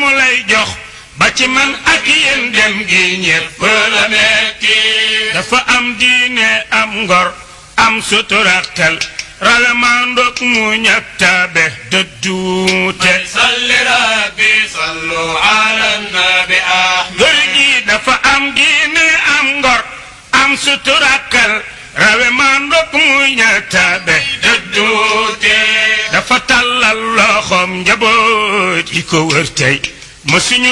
lay jox ba ci man ak yéen dem gi ñépp la metti dafa am diine am ngor am suturaktal ralamandoog mu ñak tabe dëdduute salli rabbi sallu ala nabi ahmad góor gi dafa am diine am ngor am suturakal rawe mandoog mu ñak tabe dëdduute dafa tàllal loxoom njaboot yi ko wër tey mësuñu